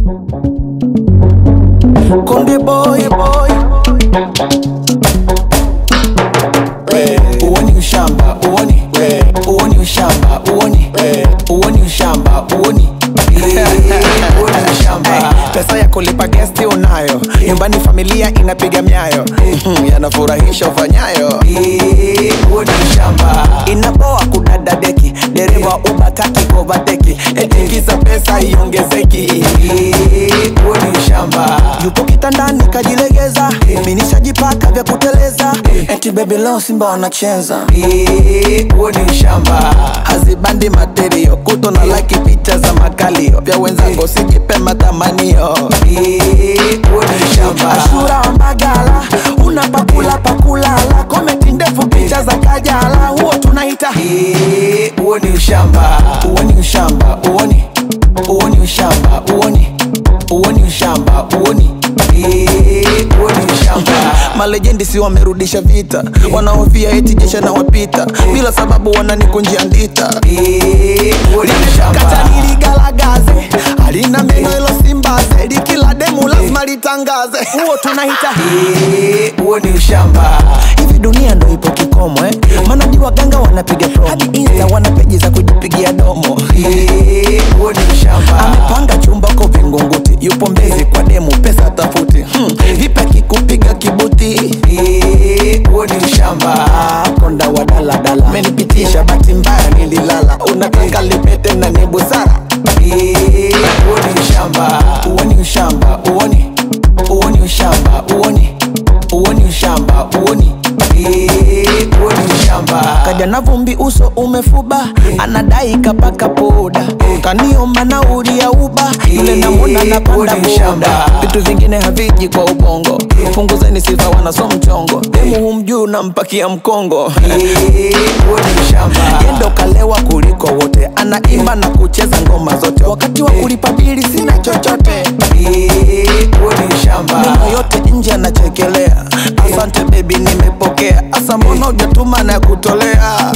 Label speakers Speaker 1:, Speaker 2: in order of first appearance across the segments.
Speaker 1: Konde boy boy we uoni ushamba uoni we uoni ushamba uoni we uoni ushamba uoni Eh, uoni ushamba pesa ya kulipa gesti unayo nyumbani familia inapiga myayo Mhm, yanafurahisha ufanyayo Eh, uoni ushamba inapoa kudada deki dereva ubataki kovateki etikiza pesa iongezeki Eh, uoni ushamba yupo kitandani kajilegeza minishajipaka vya kuteleza eti bebi leo simba wanacheza huo ni ushamba hazibandi materio kuto na laki picha za makalio vya wenzangu sijipe matamanio huo ni ushamba ashura wa magala una pakula pakulala komenti ndefu picha za kajala huo tunaita huo ni ushamba huo ni ushamba uoni huo ni ushamba uoni huo ni ushamba uoni huo ni ushamba malejendi si wamerudisha vita wanaofia eti jesha na wapita bila sababu wananikunjia ndita kata niligalagaze alina meno ilo simbaze likila demu lazima litangaze huo tunahita huo ni ushamba hivi dunia ndo ipo kikomo eh? manadi waganga wanapiga promo hadi insta wana peji za kujipigia domo huo ni ushamba amepanga chumba ko vingunguti yupo mbezi kwa demu pesa tafuti hmm. vipi akikupiga kibuti huo ni ushamba konda wa daladala menipitisha bahati mbaya nililala unataka lipete na ni busara huo ni ushamba huo ni ushamba uoni huo ni ushamba uoni huo ni ushamba uoni huo ni ushamba kaja na vumbi uso umefuba anadai kapaka poda kaniomba nauli ya uba yule namwona napanda boda vitu vingine haviji kwa ubongo punguzeni sifa wanaso mchongo demu humjuu nampakia mkongo yendo kalewa kuliko wote anaimba na kucheza ngoma zote wakati wa kulipa bili sina chochote meno yote nje anachekelea asante bebi nimepokea asa mbona ujatuma na kutolea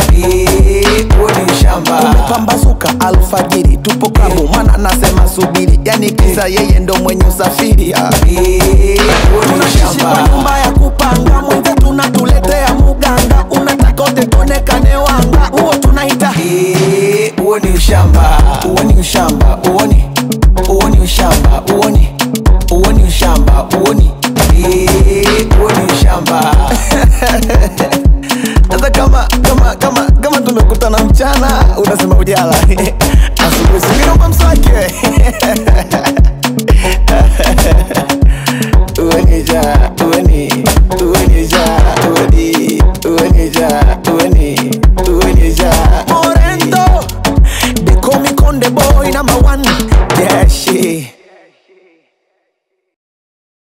Speaker 1: umepambazuka alfajiri tupo klabu mwana anasema subiri yani kisa yeye ndo mwenye usafiri ah. tunashishi kwa nyumba ya kupanga mwenze tunatuletea muganga unataka utetonekane wanga huo tunaita huo ni ushamba huo ni ushamba uoni huo ni ushamba uoni huo ni ushamba uoni huo ni ushamba hata kama kama kama kama tumekutana mchana unasema ujala asubuhi singinomba mswaki uenija ueni uenija ueni uenija ueni uenija morendo they call me conde boy number one yeah shit